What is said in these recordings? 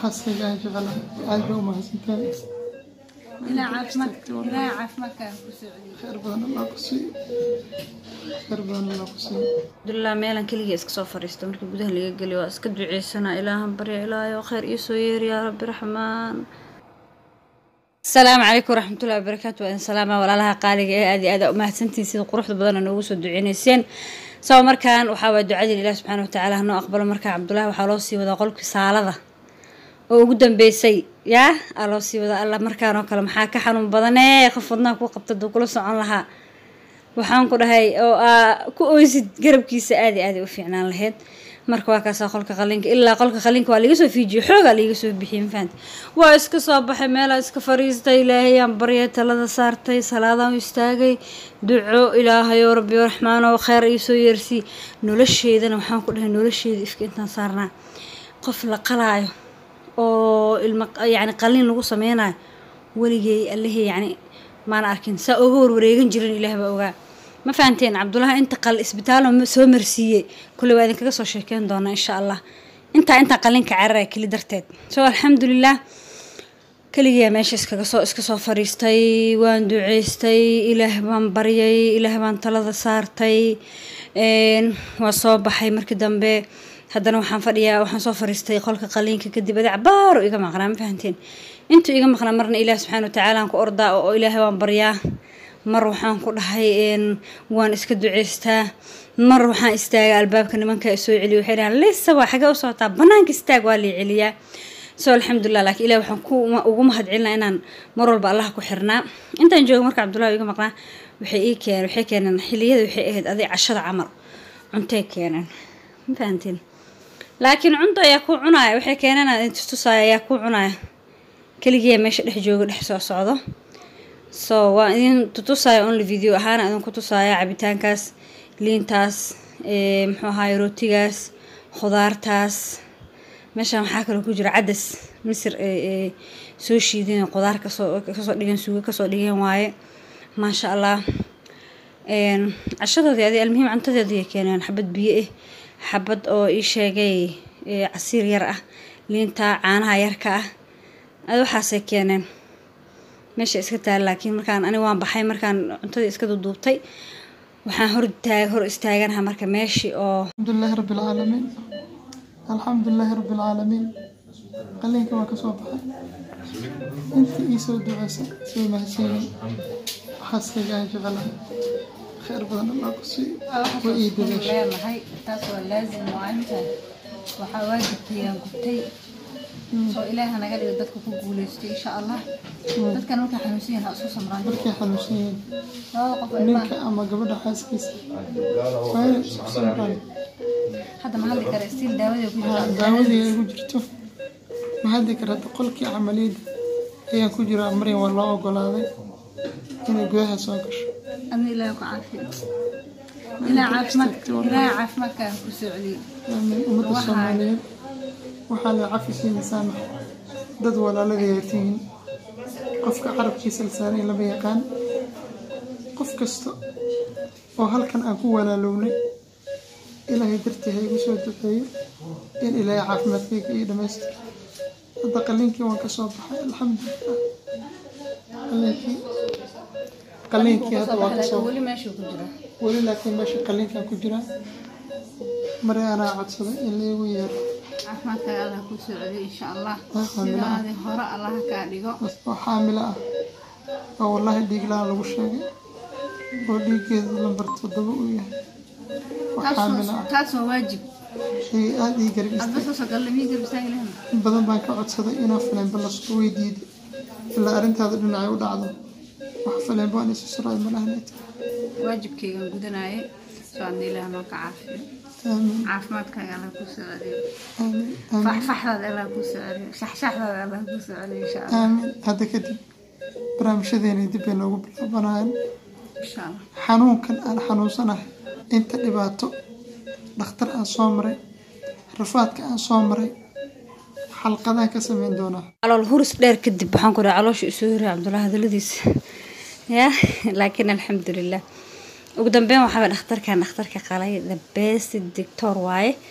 xaaskayga aan jecelahay aad bay u mahadsantahay ilaa caafimaad ilaa caafimaadkaaga ku soo celiyo khayr badan allah ku siiyo khayr badan allah ku siiyo alxamdulilah meelan keligii iska soo fadhiista markii gudaha laga geliyo waa iska duceysanaa ilaahan barya ilaahay oo khayr ii soo yeeri yaa rabbi raxmaan asalaamu calaykum waraxmatullahi wabarakaatu waa idin salaama walaalaha qaaliga ee aad iyo aad aa u mahadsantihiin sida quruxda badan noogu soo duceyneyseen saba markaan waxaa waaya ducadii ilaah subxaana watacaala hanoo aqbalo markaa cabdullaahi waxaa loo sii wadaa qolkii saalada oo ugu dambeysay yaa aa loo sii wadaa alla markaan oo kale maxaa ka xanuun badanee qof wadnaha ku qabta duu kula socon lahaa waxaan ku dhahay oo aa ku oysid garabkiisa aad iyo aad ay u fiicnaan lahayd marka waa kaasaa qolka qalinka ilaa qolka qalinka waa liiga soo fiijiye xoogaa liiga soo bixiyey mafahanti waa iska soo baxay meelaa iska fariistay ilaahayaan baryay talada saartay salaadaan u istaagay duco ilaahayoo rabbi raxmaanoo kheyr iisoo yeersii nolosheedana waxaan ku dhahay nolosheeda ifka intaan saarnaa qof la qalaayo oo ilma yacni qalin lagu sameynayo weligay allihii yacni maana arkin saa oga warwareegan jirin ilaah baa ogaa ma fahanteen cabdullaahi inta qal isbitaalo soo marsiiyey kulley waa idinkaga soo sheekeyn doonaa insha allah intaa intaa qalinka carara keli darteed so alxamdulilah keligiyaa meesha iskaga soo iska soo fadhiistay waan duceystay ilaah baan baryay ilaah baan talada saartay waa soo baxay markii dambe haddana waxaan fadhiyaa waxaan soo fariistay qolka qaliinka kadib adi cabaaro iga maqnaa ma fahanteen intuu iga maqnaa marna ilaah subxaana watacaala aan ku ordaa oo ilaahay waan baryaa mar waxaan ku dhahay waan iska duceystaa mar waxaan istaagaa albaabka nimanka soo celiya waxay dhahaan lisa waa xagee u socotaa banaanka istaag waa lii celiyaa so alxamdulilah laakiin ilaah waxaan ku ugu mahad celinaa inaan mar walba allaha ku xirnaa intaan jooga marka cabdullahi iga maqnaa waxay ii keeneen waxay keeneen xiliyada waxay ahayd aday cashada camal cuntay keeneen ma fahantiin laakiin cunto ayaa ku cunaya waxay keeneen tustusaaya ayaa ku cunaya keligiiya meesha dhex jooga dhex soo socdo so waa idin tutusaya only video ahaana idinku tusaaya cabitaankaas liintaas muxuu ahaay rootigaas khudaartaas meeshaan waxaa kaloo ku jira cadas misir soo shiideen khudaar kasoo kasoo dhigan suugo kasoo dhigeen waaye maasha allah cashadoodii adi almuhiim cuntadeedii keeneen xabad biyo ah xabad oo ii sheegay casiir yar ah liinta caanaha yarka ah ad waxaasay keeneen meesha iska taala laakiin markaan ani waan baxay markaan cuntadii iska duduubtay waxaan hor taag hor istaaganaha marka meeshii oo alxamdulilaahi rabbi alcaalamiin alxamdulilaahi rabbi alcaalamiin qalinka waa ka soo baxay intii ii soo duceysay soo mahadsanyiin xaaskayga aan jecelahay khayr badan allah ku siiyo waa ii dadaashay leenahay taas waa laazim waa intaan waxaa waajibkayaan gubtay soo ilaaha naga dhigo dadka ku guuleystay insha allah dadkan markay xanuunsan yihiin ha isu samraan markay xanuunsan yihiin labada qof ee ninka ama gabadha xaaskiisa waa inay isku samraan hadda ma hadli kara stiil daawadii ku Haa, jirta daawadii ay ku jirto ma haddi kara hadda qolkii camaliyadda ayaan ku jiraa maryan waa loo ogolaaday inay gudaha soo gasho adna ilaaha ku caafiyo ilaa caafimaadka ilaaha caafimaadkaaga ku soo celiyo aamin ummadda soomaaliyeed waxaa la cafisiin saamax dad walaaladayaa tihiin qofka carabkiisa lisaaray lama yaqaan qof kasta oo halkan aan ku walaalownay ilaahay dartii ha igu soo duceeyo in ilaahay caafimaadkayga ii dhammaystiro hadda qaliinkii waan ka soo baxay alxamdulilah qaliinkii qaliinkii hadda waan ka soo weli meeshuu ku jira weli laakiin meesha qaliinkaan ku jiraa mari anaa codsaday in laygu yeero caafimaadkaaga allah ku soo celiyo insha allah Alxamdulillah. sidaadii hore allaha kaa dhigo oo xaamilo ah oo wallaahi dhiig la-aan lagu sheegay oo dhiiggeedu lambar toddoba uu yahay oo xaamilo taasoo ah taasoo waajib ay aada ii garab adba istay soo sagalle mii garbisaan ilahna in badan baan ka codsaday inaan faleenba lasoo weydiiday ilaa arrintaada dhinacay u dhacdo wax faleenba aan isu suraay malahnayta waajibkaygan gudanaaye soo adna ilaah noo ka caafiyo aamin caafimaadkaaga allah ku soo celiyo aamin aamin faxfaxdaada allah ku soo celiyo shaxshaxdaada allah ku soo celiyo insha allah aamin hadda kadib barnaamijyadeena dib bay noogu bilaabanayaan insha allah xanuunkan aan xanuunsanahay inta dhibaato dhakhtar aan soo maray rafaadka aan soo maray xalqadaan ka sameyn doonaa calool huris dheer kadib waxaan ku dhahay caloosha isoo hiray cabdullahi hadaladiisa ya laakiin alxamdulilah ugu dambeyn waxaaba dhakhtarkan dhakhtarka qalay the best doctor waaye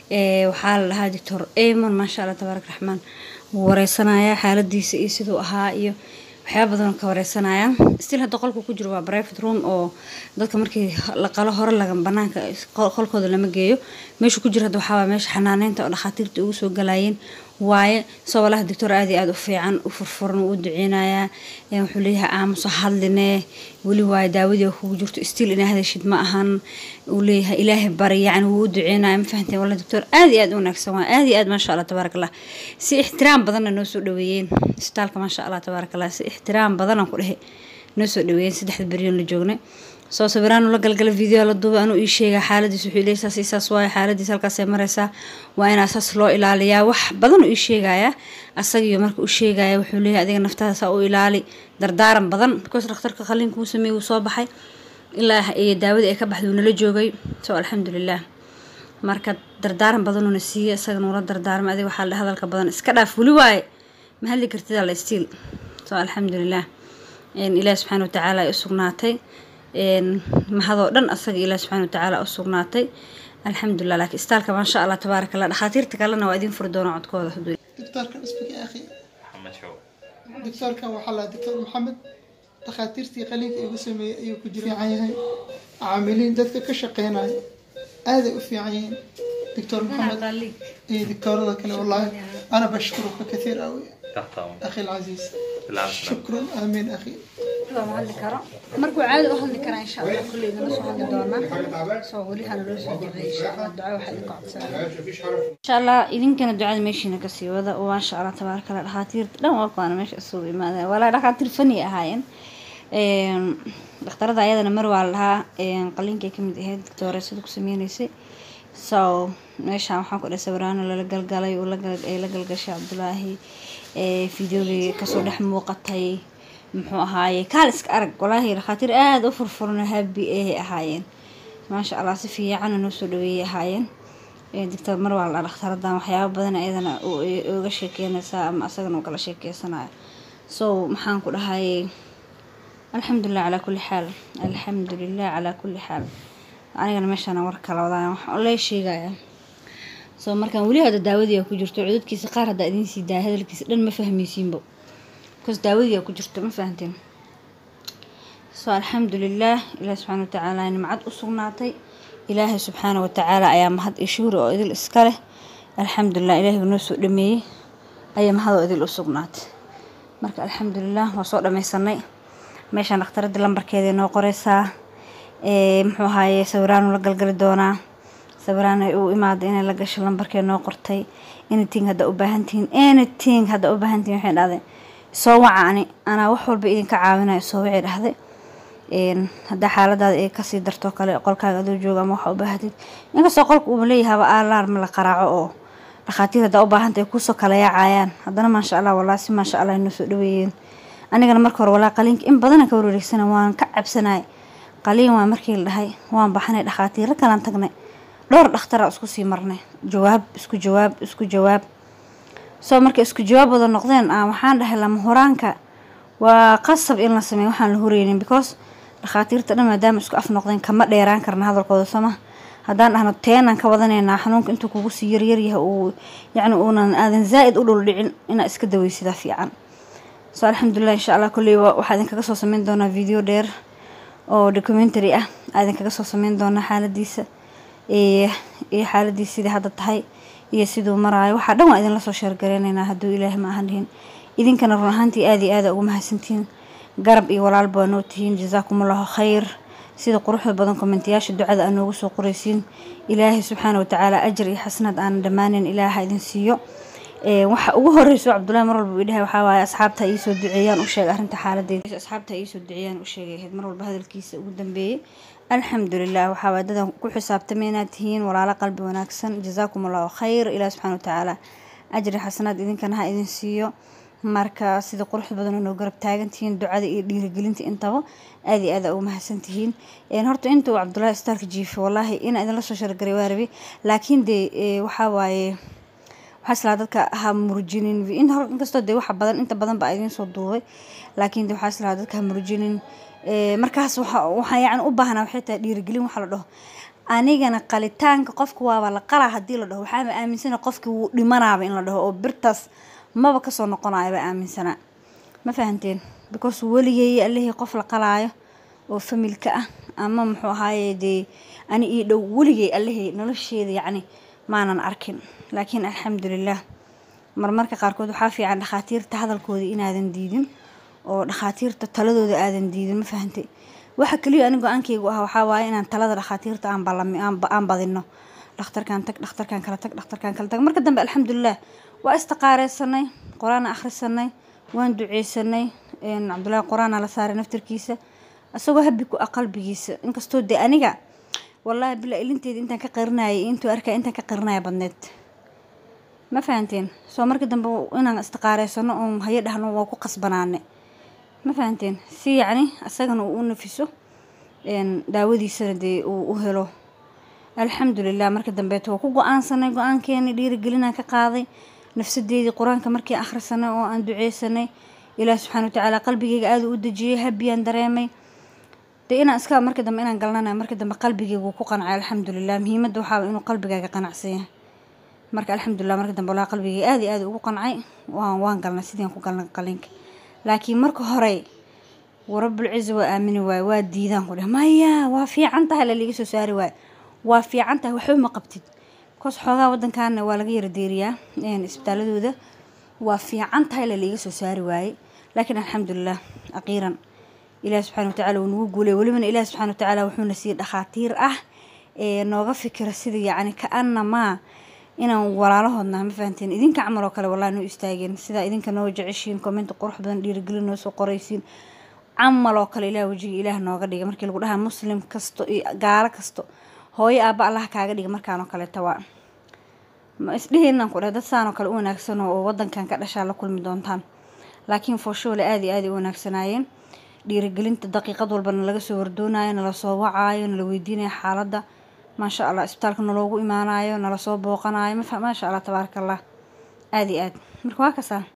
waxaa la dhahaa doctor amon maasha allah tabaarak raxmaan wuu wareysanayaa xaaladiisa iyo siduu ahaa iyo waxyaaba badan ka wareysanaya stil hadda qolka ku jiro waa private room oo dadka markii la qalo hore laga banaanka qolkooda lama geeyo meesha ku jiro hadda waxaa waa meesha xanaaneynta oo dhakhaatiirta ugu soo galayeen waaye soo walaha doctor aad iyo aada u fiican u furfuran wuu u duceynayaa wuxuu leeyahay aamuso hadline weli waaye daawadii kugu jirto stiil inaa hadashid ma ahan uu leeyahay ilaahay bari yacni wuu u duceynaya ma fahanteen wala doctor aad iyo aad u wanaagsan waa aad iyo aad maasha allah tabaarak allah si ixtiraam badanna noo soo dhaweeyeen isbitaalka maasha allah tabaarak allah si ixtiraam badanaan ku dhehe noo soo dhaweeyeen saddexda beriyoon la joognay soo sawiraan la galgala video la duuba anuu ii sheega xaaladiis wuxuu leeyahay saas iyo saas waaye xaaladiis halkaasay maraysaa waa inaa saas loo ilaaliyaa wax badan uu ii sheegayaa asagiyo marka u sheegaya wuxuu leeyahay adiga naftaada saa u ilaali dardaaran badan because dhakhtarka qaliinka uu sameeyey wuu soo baxay ilaa iyo daawadii ay ka baxday wuu nala joogay so alxamdulilah marka dardaaran badanuuna siiyey isaga nuula dardaarmay adiga waxaa la hadalka badan iska dhaaf weli waaye ma hadli kartida la stiil so alxamdulilah ilaah subxaana watacaala ay u sugnaatay mahadoo dhan asaga ilaah subxana watacaala u sugnaatay alxamdulilah laakiin istaalka maasha allah tabaarak allah dhakhaatiirta kalena waa idin furi doona codkooda haduu دكتوركان اسمك يا أخي محمد شعوب دكتوركان وحلا دكتور محمد dhakhaatiirtii qaliinka igu sameeyey ayuu ku jira fiican yahay caamiliin dadka ka shaqeynaya aaday u fiican yihiin doctor maxamed iyo doctorada kale wallaahi ana bashkuruka kathiir awi تحت أمرك akhi alcasiis بالعافية shukran aamin akhi ma hadli karo markuu caadi u hadli karaa insha allah kulley idinla soo hadli doonaa soo weli hana loo soo duceeyey insha allah duca waxaa idinka codsanaya insha allah idinkana ducada meeshiina kasii wada oo maasha allah tabaaraka allah dhakhaatiirta dhan waa kuwaana meesha isugu imaadeen walaa dhakhaatiir fani ahaayeen dhakhtarada ayadana mar waa la dhahaa qaliinkay kamid ahayd doctooreysada ku sameyneysay so meeshaan waxaan ku dhahay sawiraano lala galgalay uu ay la galgashay cabdulaahi fideogii kasoo dhex muuqatay muxuu ahaaye kaal iska arag walaahi dhakhaatiir aada u furfuran habi ahay ahaayeen maasha allah si fiicana noo soo dhaweeyay ahaayeen doctor mar waa la dhakhtaradan waxyaaba badan ayadana uga sheekeynaysaa ama asagana uu kala sheekeysanayo so maxaan ku dhahay alxamdulilah calaa kulli xaal alxamdulilah calaa kulli xaal anigana meeshaana war kala wadaan waxaan lee sheegaya soo markaan weli hadda daawadii ku jirto cududkiisa qaar haddaa idiin sii daaya hadalkiisa dhan ma fahmaysiinbo bcause daawadii ku jirto ma fahanteen so alxamdulilah ilaah subxaana watacaala nimcad u sugnaatay ilaahay subxaana watacaala ayaa mahad iyo shuhri oo idil iska leh alxamdulilah ilaahay noo soo dhameeyey ayaa mahad oo idil u sugnaatay marka alxamdulilah waa soo dhameysanay meeshaan dhakhtaradii lambarkeeda noo qoreysaa muxuu ahaaye sawiraanu la galgali doonaa sawiraan ay u imaada inay la gasho lambarkee noo qortay anything hadda u baahantihiin anything hadda u baahantihiin waxay dhahday soo waca ani anaa wax walba idinka caawinayo soo wixii dhahday haddaa xaaladaada ay kasii darto kale qolkaaga adoo jooga ama waxa u baahatid inkastoo qolka uuba leeyahaba alarma la qaraaco oo dhakhaatiir haddaa u baahanta ay kusoo kala yaacayaan haddana maasha allah walaa si maasha allah inoo soo dhaweeyeen anigana marka hore walaa qaliinka in badana ka wareegsana waan ka cabsanay qaliin waa markii la dhahay waan baxnay dhakhaatiiro kalaan tagnay dhowr dhakhtara isku sii marnay jawaab isku jawaab isku jawaab soo marka isku jawaab wada noqdeen ah waxaan dhahay lama horaanka waa qasab in la sameeyo waxaan la horeynin because dhakhaatiirta dhan maadaama isku af noqdeen kama dheeraan karna hadalkooda sooma haddaan dhahno teenaan ka wadanaynaa xanuunka intuu kugu sii yaryaryahay uu yacni uunan aadan zaa'id u dhul dhicin inaa iska daweysidaa fiican so alxamdulilah insha allah kolley waxaa idinkaga soo sameyn doonaa video dheer oo documentary ah aa idinkaga soo sameyn doonaa xaaladiisa iyo xaaladiisa sidai hadda tahay iyo siduu maraayo waxaa dhan waa idinla soo sheergareyneynaa hadduu ilaahi ma ahan dhihin idinkana run ahaantii aada iyo aada ugu mahadsantihiin garab iyo walaalba waa noo tihiin jasaakumullahu khayr sida quruxda badan kommentiyaasha ducada aa noogu soo qoreysiin ilaahay subxaana watacaala ajar iyo xasanaad aanan dhammaaneyn ilaaha idin siiyo waxa ugu horeyso cabdullahi mar walba uu dhahay waxaa waaye asxaabta iisoo duceeyaan u sheegay arrinta xaaladeeda asxaabta iisoo duceeyaan u sheegay ahayd mar walba hadalkiisa ugu dambeeyey alxamdulilah waxaa waay dadan ku xisaabtamay inaad tihiin walaalo qalbi wanaagsan jazaakum allahu khayr ilaah subxana watacaala ajri xasanaad idinkana ha idin siiyo marka sida quruxda badan oo noo garab taagantihiin ducada iyo dhiirigelinta intaba aada iyo aada ugu mahadsantihiin horta inta uu cabdullahi starka jiifay wallaahi inaa idinla soo shargaray waa rabi laakiin dee waxaa waaye waxaa islaa dadka ha murjinin inkastoo dee waxa badan inta badan baa idiin soo duubay laakiin de waxaa islaa dadka ha murjinin markaas waxaa yani u baahnaa waxay tahay dhiirigelin waxa la dhaho anigana qalitaanka qofka waaba la qalaa haddii la dhaho waxaaba aaminsana qofkii wuu dhimanaaba in la dhaho oo birtaas maba kasoo noqonayaba aaminsanaa ma fahanteen because weligay allihii qof la qalaayo oo familka ah ama muxuu ahaaye dee ani ii dhow weligay allihii nolosheeda yacni maanan arkin laakiin alxamdulilah marmarka qaarkood waxaa fiican dhakhaatiirta hadalkooda inaadan diidin oo dhakhaatiirta taladooda aadan diidin ma fahantay waxa keliya ani go-aankaygu ah waxaa waaye inaan talada dhakhaatiirta aan balami aan badino dhakhtarkan tag dhakhtarkan kala tag dhakhtarkan kala tag marka dambe alxamdulilah waa istiqaareysanay qur-aana akhrisanay waan duceysanay cabdullaahi qur-aana la saaray naftarkiisa isagoo habi ku ah qalbigiisa inkastoo dee aniga wallaahi bila ilinteeda intaan ka qarinayay intuu arkaya intaan ka qarinaya badneed ma fahanteen soo marka dambe inaan istiqaareysano oon hayo dhahno waa ku qasbanaane ma fahanteen si yacni isagana uu u nafiso daawadiisana dee uu u helo alxamdulilah marka dambeeto waa ku go-aansanay go-aankeeni dhiirigelinaan ka qaaday nafsadeedii qur-aanka markii akhrisanay oo aan duceysanay ilaah subxana watacaala qalbigeyga aada u dejiyay habiyaan dareemay dee inaan iska marka dambe inaan galnana marka dambe qalbigeyga wuu ku qancay alxamdulilah muhiimadda waxaa inuu qalbigaaga qanacsan yahay marka alxamdulilah marka dambe walaa qalbigeyga aada iyo aada ugu qancay waan waan galnay sidian ku galnay qalinka laakiin marka hore warabulciza waa aamini waaye waa diidaan ku dheh maya waa fiican tahay laliga soo saari waaye waa fiican tahay waxba ma qabtid bikoos xoogaa wadankaana waa laga yara deeriyaa isbitaaladooda waa fiican tahay laliga soo saari waaye laakiin alxamdulilah aqiiran ilaah subxana watacala wuu nagu guulay welibana ilaah subxana watacaala wuxuuna siiyey dhakhaatiir ah ee nooga fikira sida yacni ka-anamaa inaan walaalahoodna ma fahanteen idinka camal oo kale wallahi noo istaageen sidaa idinka noo jeceshiin commenta qurux badan dhiirigelin noo soo qoraysiin camal oo kale ilaah wejiga ilaah nooga dhiga markii lagu dhahaa muslim kasto iyo gaalo kasto hooyo aaba allah kaaga dhiga markaan oo kaleeta waa ma isdhihiinaan ku dheh dad saan oo kale u wanaagsan oo wadankan ka dhashaa la kulmi doontaan laakiin fooshoole aada iyo aada u wanaagsanaayeen dhiirigelinta daqiiqad walbana laga soo wardoonayo nala soo wacaayo nala weydiinayo xaaladda maasha allah isbitaalka naloogu imaanayo nala soo booqanayo maasha allah tabaaraka allah aada iyo aad marka waa kasaa